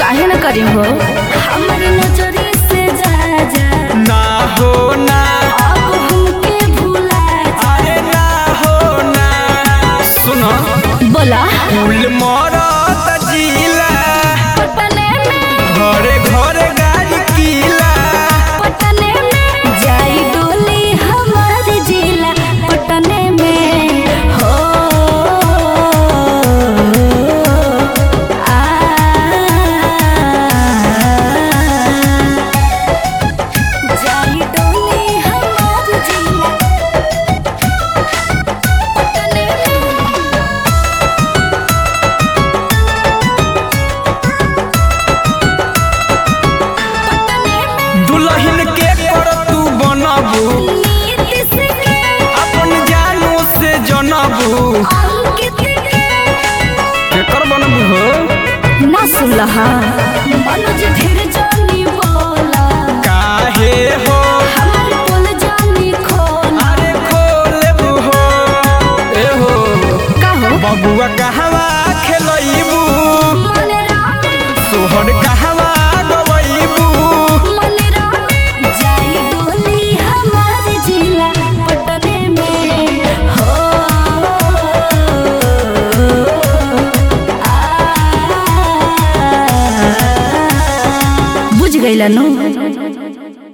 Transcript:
काहे न करी हो हमारी नजरी से जा जा ना हो ना अब हमके भुला जा अरे ना हो ना सुनो बोला फूल मरत जिला पटने में घरे घरे गाड़ी कीला पटने में जाई डोली हमार जिला पटने में हो आ जाई डोली हमार जिला पटने में पटने में दुल्हन के कर तू बनबू नीति से अपन जानू से जनबू अंकित केकर बनबू हो ना सुनलहा मनोज ढेर जानी बोला काहे हो हमर बोल जानी खोला अरे खोलेबू हो ए हो का हो बबुआ कहवा खेलैबू मन रामे सोहर कहवा गवैबू मन रामे जाई डोली हमार जिला पटने में हो आ बुझ गइला नु